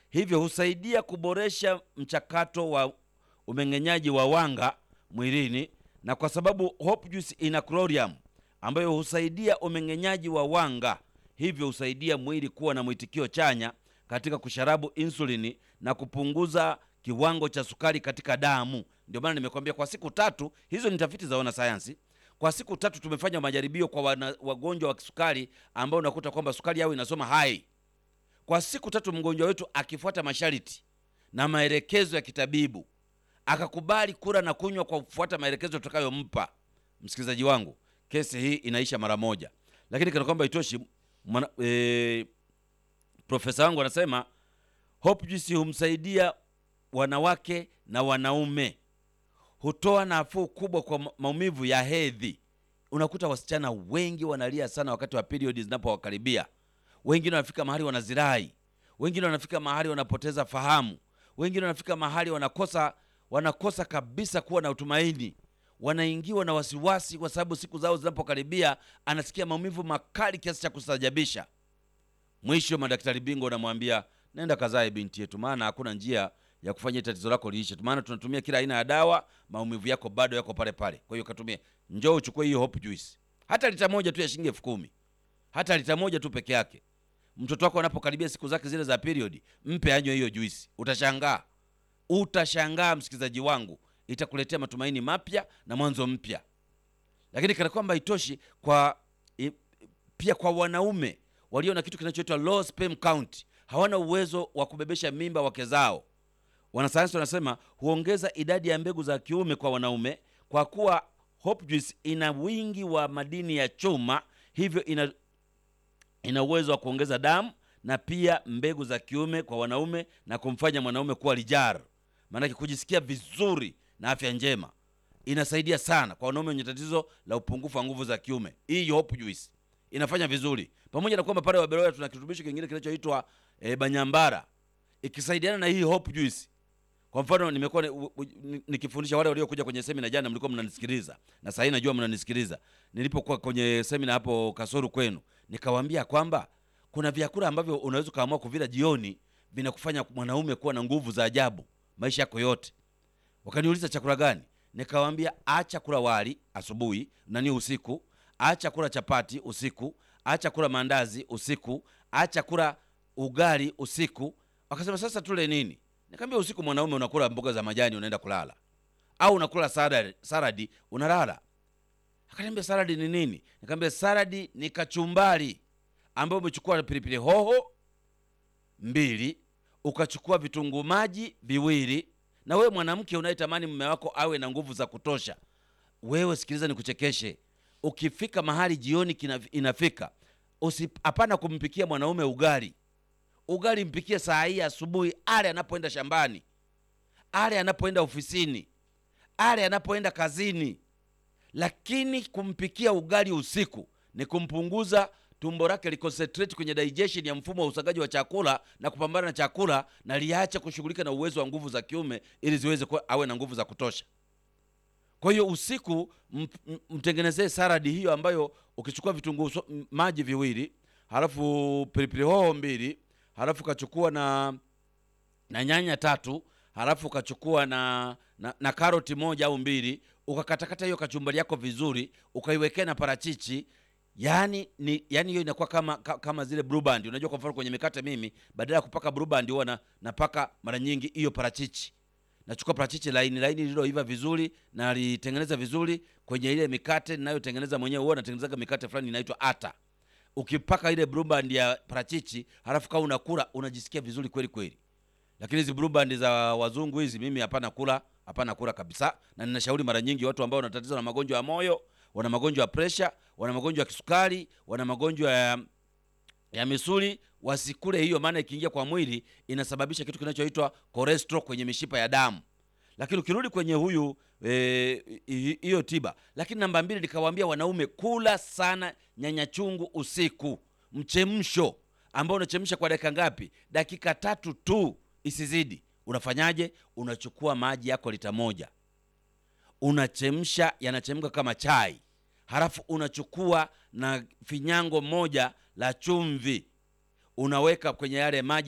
hivyo husaidia kuboresha mchakato wa umeng'enyaji wa wanga mwilini, na kwa sababu Hope Juice ina chlorium ambayo husaidia umeng'enyaji wa wanga, hivyo husaidia mwili kuwa na mwitikio chanya katika kusharabu insulini na kupunguza kiwango cha sukari katika damu. Ndio maana nimekwambia kwa siku tatu, hizo ni tafiti za wanasayansi. Kwa siku tatu tumefanya majaribio kwa wana, wagonjwa wa kisukari ambao unakuta kwamba sukari yao inasoma hai. Kwa siku tatu mgonjwa wetu akifuata masharti na maelekezo ya kitabibu akakubali kula na kunywa kwa kufuata maelekezo tutakayompa, msikilizaji wangu, kesi hii inaisha mara moja. Lakini kana kwamba itoshi, mwana, e, profesa wangu anasema Hope Juice humsaidia wanawake na wanaume, hutoa nafuu kubwa kwa ma- maumivu ya hedhi. Unakuta wasichana wengi wanalia sana wakati wa period zinapowakaribia. Wengine wanafika mahali wanazirai, wengine wanafika mahali wanapoteza fahamu, wengine wanafika mahali wanakosa wanakosa kabisa kuwa na utumaini, wanaingiwa na wasiwasi kwa sababu siku zao zinapokaribia, anasikia maumivu makali kiasi cha kustajabisha. Mwisho madaktari bingwa wanamwambia nenda kazae binti yetu, maana hakuna njia ya kufanya tatizo lako liishe tu, maana tunatumia kila aina ya dawa, maumivu yako bado yako pale pale. Kwa hiyo katumia, njoo uchukue hiyo Hope Juice, hata lita moja tu ya shilingi elfu kumi hata lita moja tu peke yake. Mtoto wako anapokaribia siku zake zile za period, mpe anywe hiyo juisi, utashangaa, utashangaa msikilizaji wangu, itakuletea matumaini mapya na mwanzo mpya. Lakini kana kwamba itoshi kwa i, pia kwa wanaume walio na kitu kinachoitwa low sperm count, hawana uwezo wa kubebesha mimba wake zao. Wanasayansi wanasema huongeza idadi ya mbegu za kiume kwa wanaume, kwa kuwa Hope Juice ina wingi wa madini ya chuma, hivyo ina ina uwezo wa kuongeza damu na pia mbegu za kiume kwa wanaume na kumfanya mwanaume kuwa lijar, maanake kujisikia vizuri na afya njema. Inasaidia sana kwa wanaume wenye tatizo la upungufu wa nguvu za kiume. Hii Hope Juice inafanya vizuri, pamoja na kwamba pale Waberoya tuna kirutubisho kingine kinachoitwa e, banyambara, ikisaidiana na hii Hope Juice. Kwa mfano nimekuwa ni- u- u- ni- nikifundisha wale waliokuja kwenye semina jana, mlikuwa mnanisikiliza na sasa najua mnanisikiliza. Nilipokuwa kwenye semina hapo Kasoro kwenu, nikawaambia kwamba kuna vyakula ambavyo unaweza ukaamua kuvila jioni, vinakufanya mwanaume kuwa na nguvu za ajabu maisha yako yote. Wakaniuliza chakula gani? Nikawaambia acha kula wali asubuhi, nani usiku, acha kula chapati usiku, acha kula maandazi usiku, acha kula ugali usiku. Wakasema sasa tule nini? Nikamwambia usiku mwanaume unakula mboga za majani unaenda kulala, au unakula saladi, saladi unalala. Akaniambia saladi ni nini? Nikamwambia saladi ni kachumbari ambayo umechukua pilipili hoho mbili, ukachukua vitunguu maji viwili. Na wewe mwanamke unayetamani mume wako awe na nguvu za kutosha, wewe sikiliza, nikuchekeshe. Ukifika mahali jioni kina, inafika usi, hapana kumpikia mwanaume ugali. Ugali mpikie saa hii asubuhi, ale anapoenda shambani, ale anapoenda ofisini, ale anapoenda kazini. Lakini kumpikia ugali usiku ni kumpunguza tumbo lake liconcentrate kwenye digestion ya mfumo wa usagaji wa chakula na kupambana na chakula na liache kushughulika na uwezo wa nguvu za kiume ili ziweze kuwa awe na nguvu za kutosha. Kwa hiyo usiku m- m- mtengenezee saladi hiyo ambayo ukichukua vitunguu so- m- maji viwili, halafu pilipili hoho mbili, halafu ukachukua na na nyanya tatu, halafu ukachukua na, na, na karoti moja au mbili, ukakatakata hiyo kachumbari yako vizuri, ukaiwekea na parachichi. Yani ni yani hiyo inakuwa kama ka- kama zile blue band. Unajua, kwa mfano kwenye mikate mimi badala ya kupaka blue band huwa na, napaka mara nyingi hiyo parachichi nachukua parachichi laini laini lililoiva vizuri na litengeneza vizuri kwenye ile mikate ninayotengeneza mwenyewe. Huwa natengenezaga mikate fulani inaitwa ata. Ukipaka ile blue band ya parachichi, halafu kama unakula unajisikia vizuri kweli kweli. Lakini hizi blue band za wazungu hizi mimi hapana kula, hapana kula kabisa. Na ninashauri mara nyingi watu ambao wana tatizo na magonjwa ya moyo, wana magonjwa ya presha, wana magonjwa ya kisukari, wana magonjwa ya ya misuli wasikule hiyo, maana ikiingia kwa mwili inasababisha kitu kinachoitwa cholesterol kwenye mishipa ya damu. Lakini ukirudi kwenye huyu eh, hi- hiyo tiba. Lakini namba mbili, nikawaambia wanaume kula sana nyanya chungu usiku, mchemsho ambao unachemsha kwa dakika ngapi? Dakika tatu tu, isizidi. Unafanyaje? Unachukua maji yako lita moja unachemsha, yanachemka kama chai, halafu unachukua na finyango moja la chumvi unaweka kwenye yale maji